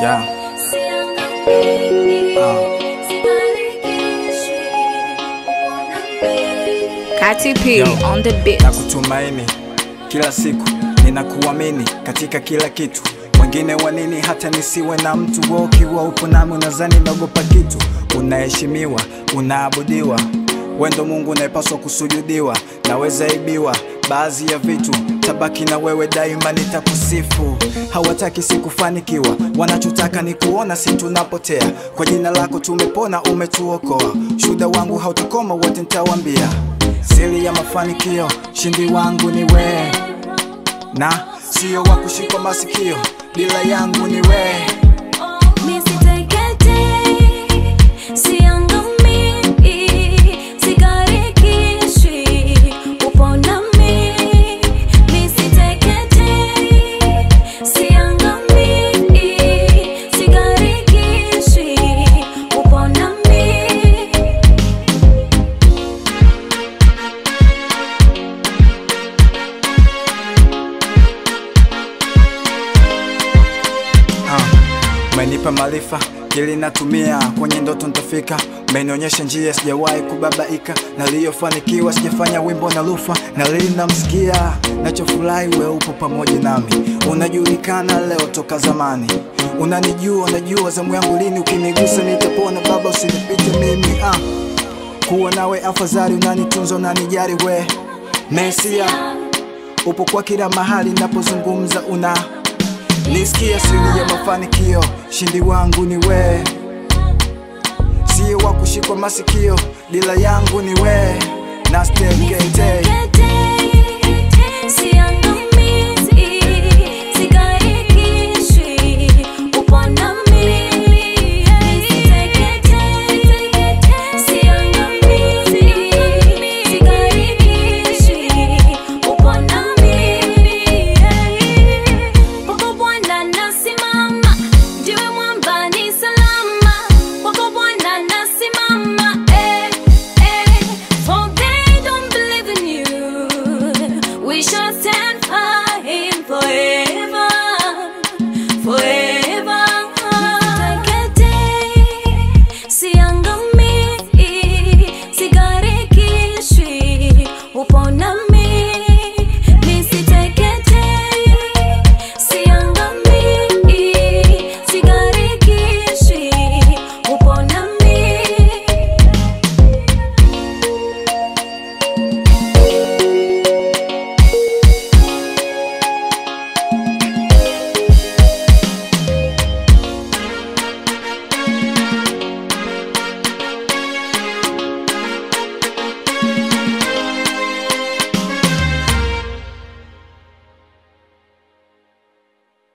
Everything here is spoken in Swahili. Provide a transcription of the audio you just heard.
Yeah. Kati P Yo. on the beat. na kutumaini kila siku ninakuamini katika kila kitu wengine wanini hata nisiwe na mtu wewe ukiwa upo nami unazani naogopa kitu unaheshimiwa unaabudiwa wendo mungu unayepaswa kusujudiwa naweza ibiwa baadhi ya vitu tabaki na wewe daima nitakusifu hawataki sikufanikiwa wanachotaka ni kuona si tunapotea kwa jina lako tumepona umetuokoa shuda wangu hautakoma wote nitawambia siri ya mafanikio shindi wangu ni wewe na sio wa kushikwa masikio bila yangu ni wewe Ah, umenipa maarifa ili natumia kwenye ndoto nitafika umenionyesha njia sijawahi kubabaika naliyofanikiwa sijafanya wimbo na lufa nalili namsikia nachofurahi we upo pamoja nami unajulikana leo toka zamani unanijua unajua zamu yangu lini ukinigusa nitapona baba usinipite mimi ah. kuwa nawe afadhali unanitunza unanijari we mesia upo kwa kila mahali napozungumza una nisikia siri ya mafanikio shindi wangu ni we sio wa kushikwa masikio dila yangu ni we na stekete